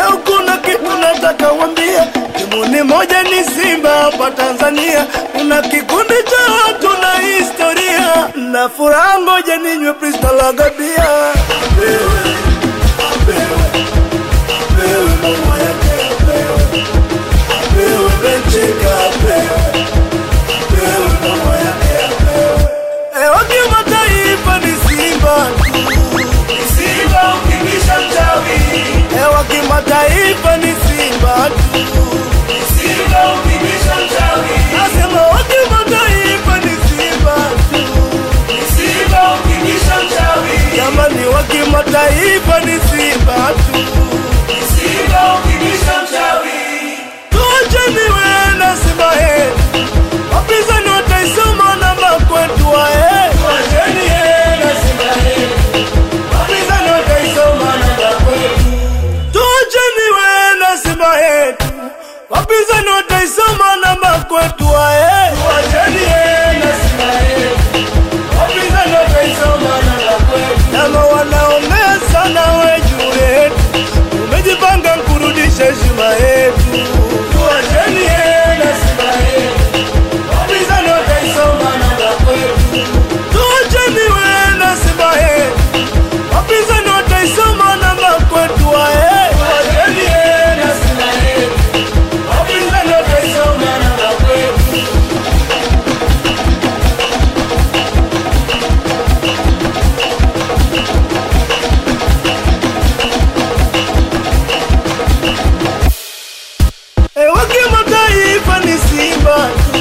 Leo kuna kitu nataka wambia, timu ni moja, ni Simba hapa Tanzania. Kuna kikundi cha watu na historia, na furaha, ngoja ninywe Bristol Agabia. Apewe, apewe, apewe mama yake, apewe, apewe Benchika, apewe, apewe mama yake, apewe. Eh, wa kimataifa ni Simba tu. Simba ukibisha mchawi. Eh, wa kimataifa ni Simba tu. Simba ukibisha mchawi. Nasema wa kimataifa ni Simba tu. Simba ukibisha mchawi. Jamani wa kimataifa ni Simba tu. Simba ukibisha mchawi. Tuacheni wewe na Simba yetu. Wapinzani wataisoma namba kwetu wae. Tuacheni yeye na Simba yetu. Wapinzani wataisoma namba kwetu. Tuacheni wewe na Simba yetu. Wapinzani wataisoma namba kwetu wae. Tuacheni yeye na Simba yetu. Wapinzani wataisoma namba kwetu. Kama wanaongea sana we juu yetu. Umejipanga kurudisha heshima yetu. Tuacheni yeye na Simba yetu. Wapinzani wataisoma namba kwetu. Tuacheni wewe na Simba yetu. Wapinzani wataisoma namba kwetu wae. Tuacheni yeye na Simba yetu. Wapinzani wataisoma namba kwetu. E, wa kimataifa ni Simba tu.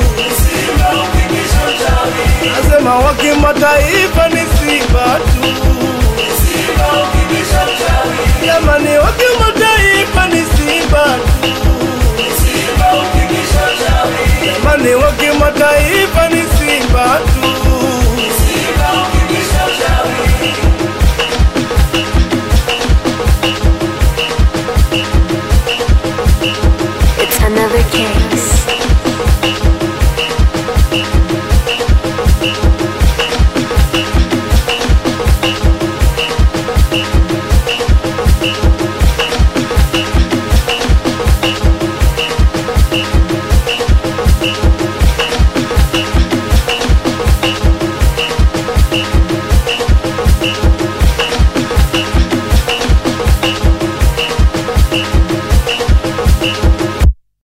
Nasema wa kimataifa ni Simba tu. Jamani, wa kimataifa